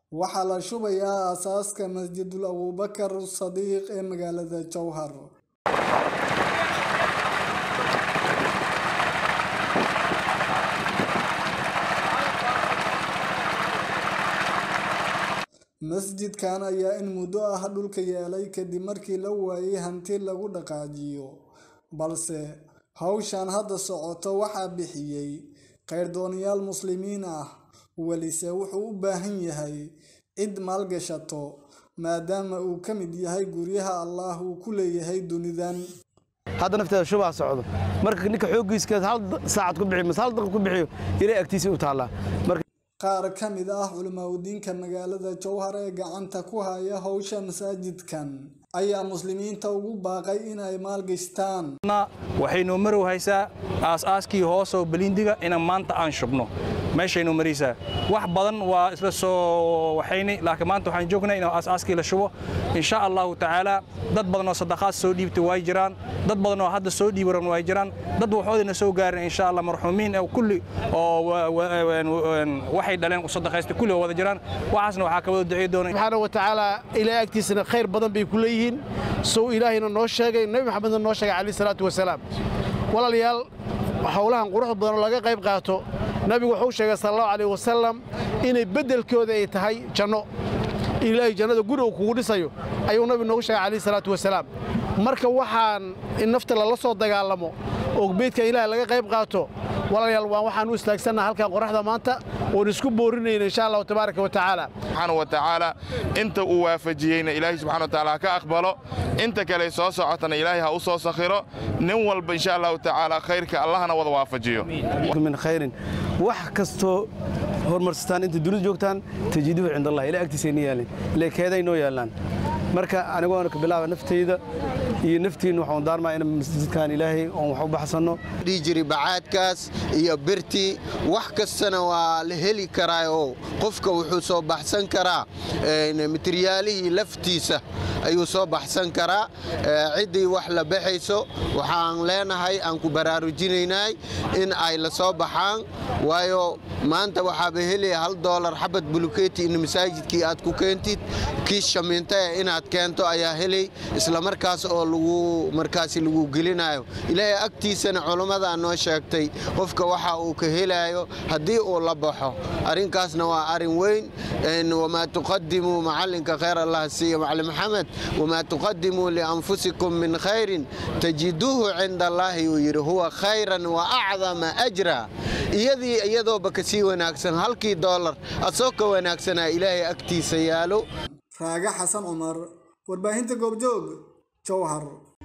waxaa la shubayaa aasaaska masjidul abuubakar sadiiq ee magaalada jowhar masjidkan ayaa in muddo ah dhulka yeelay kadib markii la waayay hanti lagu dhaqaajiyo balse hawshan hadda socoto waxaa bixiyey khayrdooniyaal muslimiin ah welise wuxuu u baahan yahay cid maalgashato maadaama uu ka mid yahay guryaha allaah uu ku leeyahay dunidan hadda nafteeda shubaa socdo marka ninka xooggiiskeed hal saacad ku bixiyo mise hal daqiiq ku bixiyo ilaa agtiisa u taallaa marka qaar ka mid ah culimaadudiinka magaalada jowhar ee gacanta ku haya howsha masaajidkan ayaa muslimiinta ugu baaqay in ay maalgashtaan waxaynoo marow haysaa aas-aaskii hoosoo belindiga inaan maanta aan shubno meeshaynoo maraysaa wax badan waa isla soo waxayni laakiin maanta waxaan joognaa in aas-aaskii la shubo insha allahu tacaala dad badan oo sadaqaad soo dhiibtay way jiraan dad badan oo hadda soo dhiibaran way jiraan dad waxoodina soo gaarin insha allah marxuumiin oo kulli oo waxay dhaleen u sadaqaystay kulli oo wada jiraan waxaasna waxaa ka wada ducey doona subxaana wa tacaala ilaahay agtiisana khayr badan bay ku leeyihiin sow ilaahayna noo sheegay nebi maxamedna noo sheegay calayhi salaatu wasalaam walaalayaal howlahan quruxda badan oo laga qayb qaato nabigu wuxuu sheegay sala allahu calayh wasalam inay beddelkooda ay tahay janno ilaahay jannada guri uu kugu dhisayo ayuu nabigu noogu sheegay calayhi salaatu wasalaam marka waxaan in nafta lala soo dagaalamo oo beydka ilaahay laga qayb qaato walaalayaal waan waxaan u istaagsannaha halkan qoraxda maanta oon isku boorinayna insha allahu tabaaraka wa tacaala subxaana wa tacaala inta uu waafajiyeyna ilaahay subxana wa tacaala ha ka aqbalo inta kale soo socotana ilaahay ha u soo sakhiro nin walba insha allahu tacaala khayrka allahna wada waafajiyo min khayrin wax kastoo horumarsataan inta dunida joogtaan tajiiduhu cind allah ilaa agtiisayna yaalin ilaa keeday noo yaallaan marka anigoona ka bilaaba naftayda iyo naftiinna waxaan daarmaa in masjidkan ilaahay oon wax u baxsanno dhihi jiri bacaadkaas iyo birtii wax kastana waa la heli karaa oo qofka wuxuu soo baxsan karaa materyaalihii laftiisa ayuu soo baxsan karaa ciddii wax la baxayso waxaan leenahay aan ku baraarujinaynay in ay la soo baxaan waayo maanta waxaaba helaya hal doolar xabad buluketi in masaajidkii aad ku keentid kiis shamiinta inaad keento ayaa helay isla markaas oo lagu markaasi lagu gelinayo ilaahay agtiisana culammadaa noo sheegtay qofka waxa uu ka helayo haddii uu la baxo arrinkaasna waa arrin weyn wamaa tuqadimuu macallinka khayr allah siiya macalin maxamed wamaa tuqadimuu lianfusikum min khayrin tajiduuhu cinda allaahi uu yidhi huwa khayran wa acdama ajra iyadii iyadooba ka sii wanaagsan halkii doolar asoo ka wanaagsanaa ilaahay agtiisa yaalo raaga xasan cumar warbaahinta goobjoog jowhar